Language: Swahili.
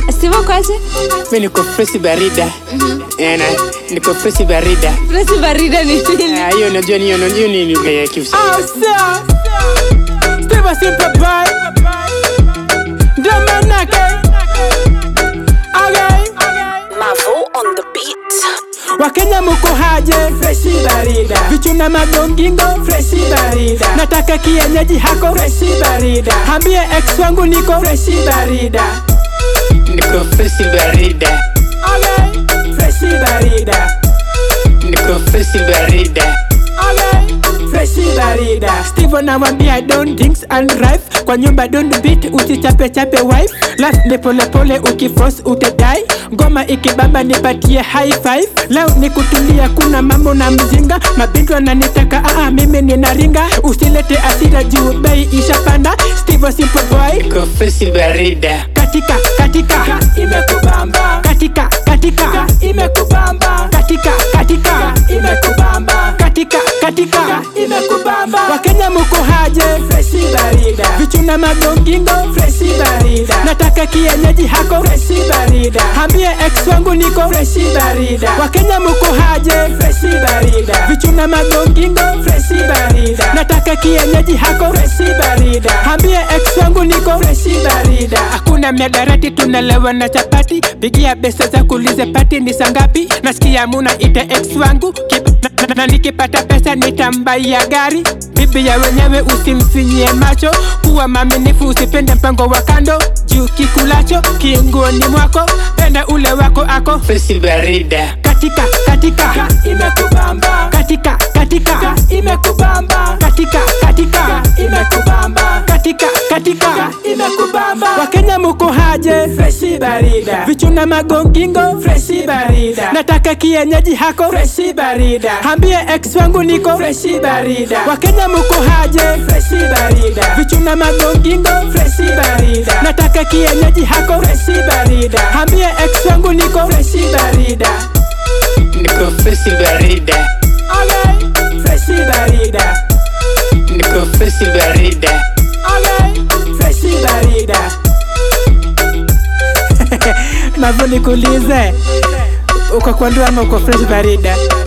Steve kwaje? Mimi niko fresh barida. Yana, niko fresh barida. Fresh barida ni nini? Ah, hiyo unajua ni hiyo hiyo ni lugha ya Kiswahili. Oh, sir. Steve Simple Boy. Ndio manake. Okay. Mavo on the beat. Wakenya muko haje? Freshi barida. Vichuna magongingo? Freshi barida. Nataka kienyeji hako? Freshi barida. Hambie ex wangu niko? Freshi barida. Niko fresh barida. Okay. Freshi barida. Niko fresh barida. Okay. Freshi barida. Steve anamwambia don't drinks and drive. Kwa nyumba don't beat usichape chape wife. Life ni pole pole ukiforce utadai. Ngoma ikibamba nipatie high five. Leo ni kutulia kuna mambo na mzinga. Mabintu ananitaka aa mimi ninaringa. Usilete asira juu bei ishapanda. Steve simple boy. Niko fresh barida. Katika katika imekubamba. Katika katika imekubamba. Katika katika imekubamba. Katika katika imekubamba. Wakenya muko haje? Freshi barida. Vichuna magongingo? Freshi barida. Nataka kienyeji hako? Freshi barida. Hambie ex wangu niko? Freshi barida. Wakenya muko haje? Freshi barida. Vichuna magongingo? Freshi barida. Nataka kienyeji hako? Freshi barida. Hambie ex wangu niko? Freshi barida. Hakuna miadarati tunalewa na chapati. Pigia pesa za kulize pati ni sangapi? Nasikia muna ite ex wangu Kib na, na, na nikipata pesa nitambaia gari bibi ya wenyewe usimfinyie macho kuwa maminifu usipende mpango wa kando juu kikulacho kiunguoni mwako penda ule wako ako Fresh barida. katika katika imekubamba katika katika imekubamba katika katika imekubamba katika katika imekubamba wakenya muko haje freshi barida vichuna magongingo freshi barida nataka kienyeji hako freshi barida hambie ex wangu niko freshi barida wakenya muko haje freshi barida vichuna magongingo freshi barida nataka kienyeji hako freshi barida hambie ex wangu niko freshi barida Niko fresh barida. Okay, freshi barida. Niko fresh barida. Okay, freshi barida. Mavo nikuulize, uko kwa ndoa ama uko fresh barida?